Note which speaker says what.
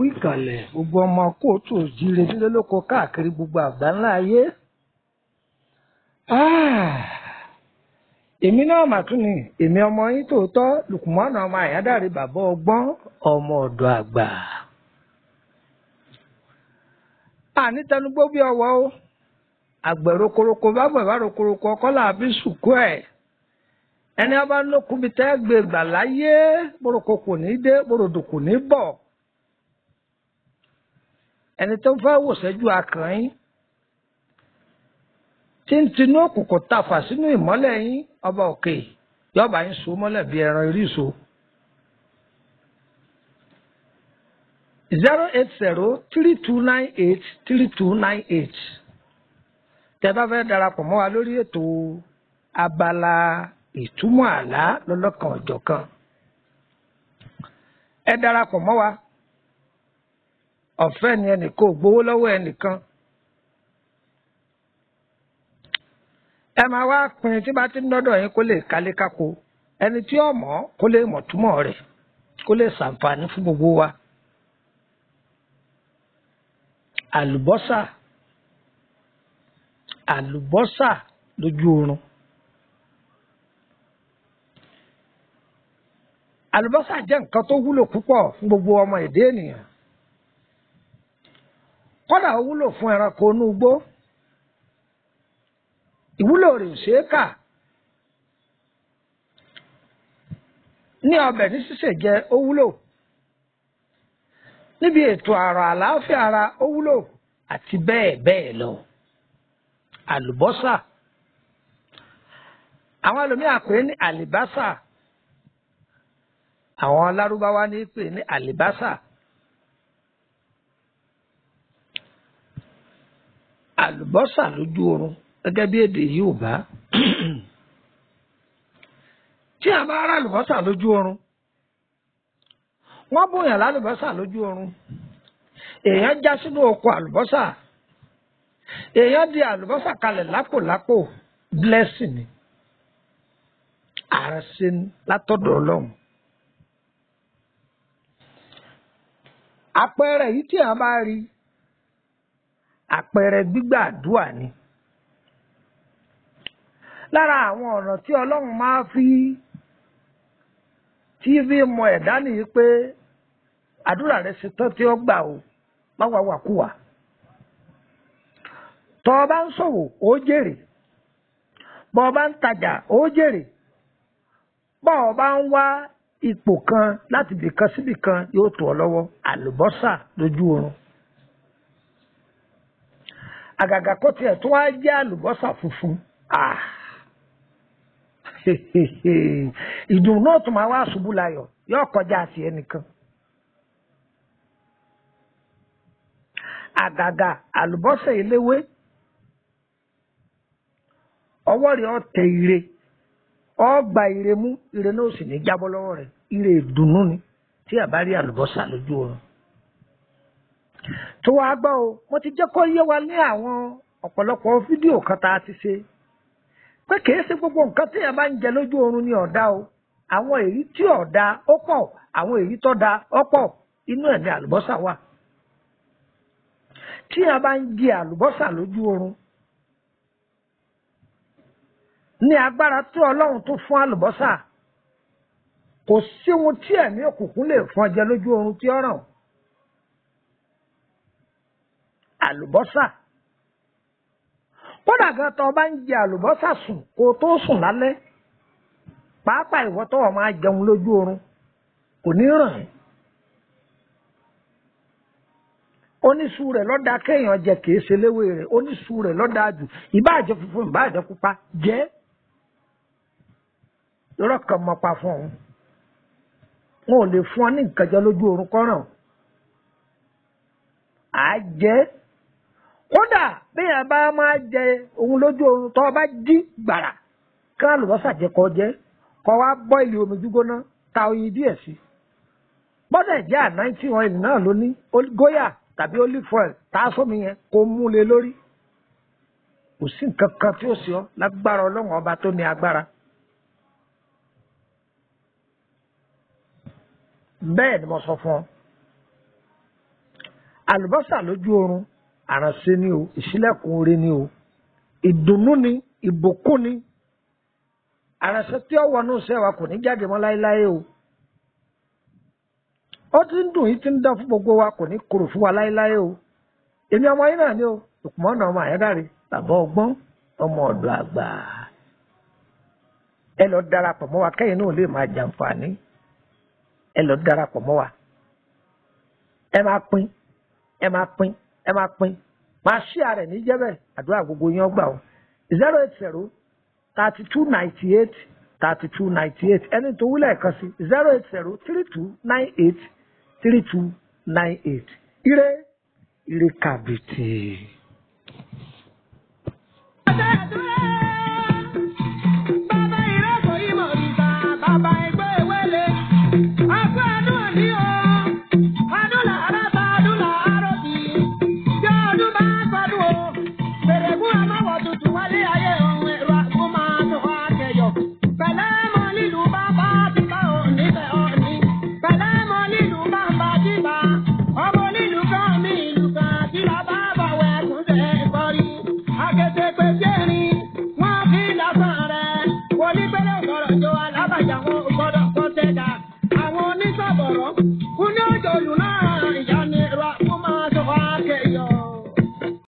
Speaker 1: kú ìkàlẹ̀ gbogbo ọmọ kóòtù òjíire nílé lóko káàkiri gbogbo àgbáńlá ayé. Ah, èmi náà mà tún ni èmi ọmọ yín tòótọ́ lukumọ́nà ọmọ àyádáre bàbá ọgbọ́n ọmọ ọ̀dọ̀ àgbà. àní tẹnugbó bí ọwọ́ o àgbẹ̀ rokoroko bá gbẹ̀ bá rokoroko ọkọ́ làbí sùkú ẹ̀ ẹni ọba ń lókun bíi tẹ́ gbé gbà láyé boroko kò ní dé borodò kò ní bọ̀ ẹni tó ń fẹ́ wòṣẹ́jú akàn yín tí ń tinú òkùnkùn tafà sínú ìmọ́lẹ̀ yín ọba òkè yọba yín so mọ́lẹ̀ bí ẹran iríso. zero eight zero three two nine eight three two nine eight tẹ́ bá fẹ́ darapọ̀ mọ́ wa lórí ètò abala ìtumọ̀ àlá lọ́lọ́kan ọ̀jọ̀kan ẹ darapọ̀ mọ́ wa ọ̀fẹ́ ni ẹnìkan ò gbowó lọ́wọ́ ẹnìkan ẹ máa wá pin tí bá ti ń dọ́dọ̀ yín kó lè kálé kákó ẹni tí ó mọ̀ kó lè mọ̀ túmọ̀ rẹ̀ kó lè ṣàǹfààní fún gbogbo wa àlùbọ́sà àlùbọ́sà lójú oorun. àlùbọ́sà jẹ́ nǹkan tó wúlò púpọ̀ fún gbogbo ọmọ èdè ènìyàn kódà ó wúlò fún ẹranko inú igbó ìwúlò rẹ̀ ò ṣeé kà ní ọbẹ̀ ní sísè jẹ ó wúlò níbi ètò àrà àlàáfíà ara ó wúlò àti bẹ́ẹ̀ bẹ́ẹ̀ lọ àlùbọ́sà àwọn ẹlòmíà pè é ní àlìbásà àwọn lárúbáwá ní pè ní àlìbásà àlùbọ́sà lójú oorun gẹ́gẹ́ bí èdè Yorùbá tí a bá rà àlùbọ́sà lójú oorun wọ́n bóyàn lálùbọ́sà lójú oorun èèyàn já sínú oko àlùbọ́sà èèyàn di àlùbọ́sà kalẹ̀ lápòlápò blessing ni àrẹsẹ látọ̀dọ̀ Ọlọ́run. àpẹẹrẹ yìí tí a bá rí àpẹẹrẹ gbígbàdúà ni lára àwọn ọ̀nà tí ọlọ́run máa fi tí fi mọ ẹ̀dá nìyí pé àdúrà rẹ ṣe tán tí ó gbà o má wà wàkúwà tọ́ ọ bá ń ṣòwò ó jèrè bọ́ ọ bá ń tajà ó jèrè bọ́ ọ bá ń wá ipò kan láti bìkan síbì kan yóò tó ọ lọ́wọ́ àlùbọ́sà lójú oorun. àgàgà kó tiẹ̀ tó wá jẹ́ àlùbọ́sà funfun. ìdùnnú náà tún máa wá ṣubú layọ̀ yóò kọjá àti ẹnìkan. àgàgà àlùbọ́sà eléwé ọwọ́ rẹ̀ ọ̀ tẹ ire ọ gba ire mú ire náà sì ní jábọ́ lọ́wọ́ rẹ̀ ire ìdùnnú ni tí a bá rí àlùbọ́sà lójú oorun. tó wàá gbọ́ o mo ti jẹ́ kó yé wa ní àwọn ọ̀pọ̀lọpọ̀ fídíò kan tá a ti ṣe pé kìí ṣe gbogbo nǹkan tí a bá ń jẹ lójú oorun ní ọ̀dá o àwọn èyí tí ọ̀dá ó pọ̀ àwọn èyí tó da ó pọ̀ inú ẹ̀ ní àlùbọ́sà wà. tí a bá ń jẹ àlùbọ́sà lójú oorun ní agbára tí ọlọ́run tó fún àlùbọ́sà kò sí ohun tí ẹ̀mí òkùnkùn lè fún ọjẹ́ lójú oorun tí ó ràn àlùbọ́sà kódà gan tó bá ń jẹ àlùbọ́sà sùn kó tó sùn lálẹ́ pàápàá ìwọ tó wà máa jẹun lójú oorun kò ní ràn ẹ́ oníṣu rẹ̀ lọ́dà kéèyàn jẹ kìí ṣe léwé rẹ̀ oníṣu rẹ̀ lọ́dà jù ìbáàjẹ́ funfun ìbáàjẹ́ pupa jẹ́ lọ́rọ̀ kan mọ́ pa fún òun wọn ò lè fún ọ ní nǹkan jẹ lójú oorun kọ́ràn á jẹ́ kódà béèyàn bá máa jẹ òun lójú oorun tó bá jí gbàrà kí àlùbọ́sà jẹ kó jẹ kó wá bọ́ ilé omi gbígbóná ta oyin díẹ̀ sí gbọ́dọ̀ jẹ́ ànáìtì oil náà ló ní góyà tàbí olive oil tá a sómi yẹn kó mú lé lórí kò sí nǹkan kan tí ó sì ọ lágbára ọlọ́run ọba tó ní agbára. bẹ́ẹ̀ ni mo sọ fún ọ àlùbọ́sà lójú oorun àránṣe ni o ìṣílẹ̀kùn oore ni o ìdùnnú ni ìbùkún ni àránṣe tí ó wọnú iṣẹ́ wa kò ní jáde mọ́ láéláé o ó ti ń dùn yìí ti ń dán fún gbogbo wa kò ní korò fún wa láéláé o èmi ọmọ yín náà ni o ìkùmọ́nà ọmọ àyádáre bàbá ọgbọ́n ọmọ ọ̀dọ̀ àgbà ẹ lọ darapọ̀ mọ́ wa kẹ́yìn náà lè máa jàǹfààní ẹ lọ darapọ̀ mọ́ wa ẹ máa pín ẹ máa pín ẹ máa pín máa ṣí ààrẹ ní jẹ́bẹ̀ àdúrà gbogbo yín ọgbà o zero eight zero thirty two ninety eight thirty two ninety eight ẹni tó wúlẹ̀ kan sí zero eight zero three two nine eight three two nine eight ire ire kàbìtì.